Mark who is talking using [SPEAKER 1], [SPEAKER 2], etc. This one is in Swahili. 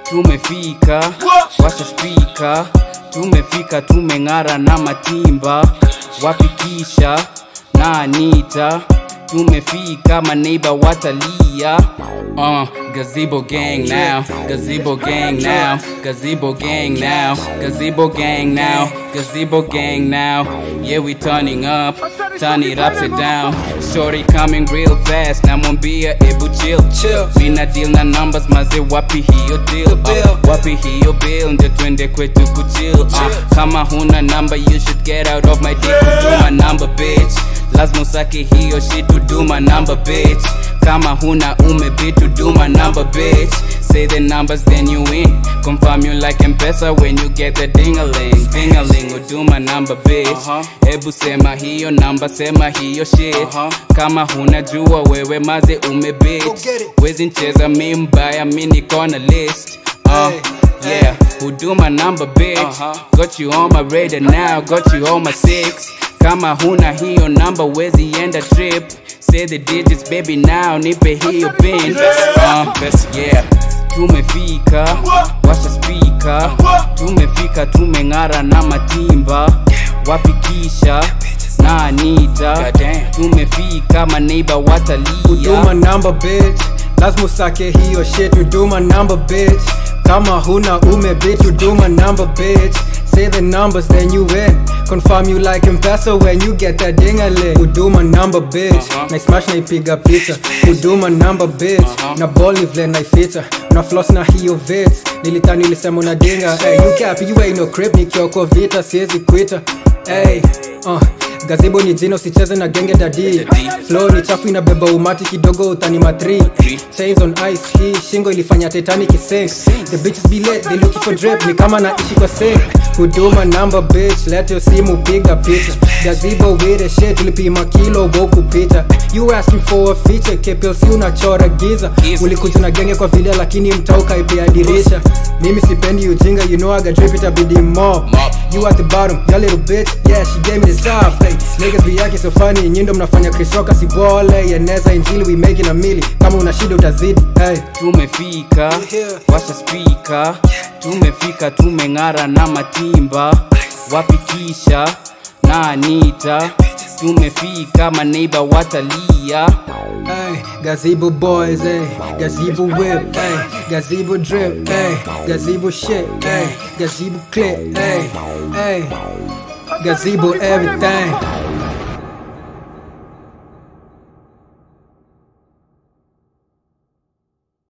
[SPEAKER 1] tumefika washa spika tumefika tumeng'ara na matimba wapikisha na anita tumefika maneiba watalia uh, gazebo gang now gazebo gang now gazebo gang now gazebo gang now gazebo gang now yeah we turning up turn it upside down shorty coming real fast namwambia ebu chill
[SPEAKER 2] Chill.
[SPEAKER 1] mina deal na numbers maze wapi hiyo deal uh, wapi hiyo bill ndio twende kwetu kuchill uh, kama huna number you should get out of my dick kuduma number bitch lazima usake hiyo shit to do my number bitch kama huna ume bit to do my number bitch say the numbers then you win confirm you like mpesa when you get the dingaling dingaling udo my number bitch hebu sema hiyo namba sema hiyo shit kama huna jua wewe maze ume bitch
[SPEAKER 2] get it.
[SPEAKER 1] wezi ncheza mi mbaya mi niko na list uh, yeah huduma number bitch got you on my radar now got you on my six kama huna hiyo number wezi enda trip say the digits baby now nipe hiyo pin uh, yeah tumefika washa spika tumefika tumeng'ara na matimba wapikisha na anita tumefika maneiba watalia
[SPEAKER 2] huduma number bitch lazima usake hiyo shit huduma number bitch kama huna ume bitch huduma number bitch say the numbers then you win confirm you like mpesa when you get that dingale huduma number bitch
[SPEAKER 1] Uh-huh.
[SPEAKER 2] na smash naipiga picha huduma number bitch na ball ni vile naifita na floss na hiyo vits nilitani nilisema una dinga hey, you cap you ain't no crip nikioko vita siwezi kwita hey, uh, gazebo ni jina usicheze na genge dadi flow ni chafu inabeba umati kidogo utani matri chains on ice hii shingo ilifanya titanic sink the bitches be late they looking for drip ni kama naishi kwa sink huduma number bitch let your simu piga picha gazebo with the shit tulipima kilo woku pita you asking for a feature KPLC unachora giza
[SPEAKER 1] Giza.
[SPEAKER 2] ulikuja na genge kwa vile lakini mtauka ipia dirisha mimi sipendi ujinga you know I got drip itabidi more
[SPEAKER 1] Mop.
[SPEAKER 2] You at the bottom, your little bitch, yeah, she gave me the soft hey, Niggas be acting so funny, nyindo mnafanya Chris Rock asibole Yeneza injili, we making a mili Kama una shida utazidi, hey
[SPEAKER 1] tumefika washa spika tumefika tumeng'ara na matimba wapikisha na anita tumefika maneiba watalia
[SPEAKER 2] Hey, gazebo boys, hey, gazebo whip, hey, gazebo drip, hey, gazebo shit, hey, gazebo clip, hey, hey, gazebo everything.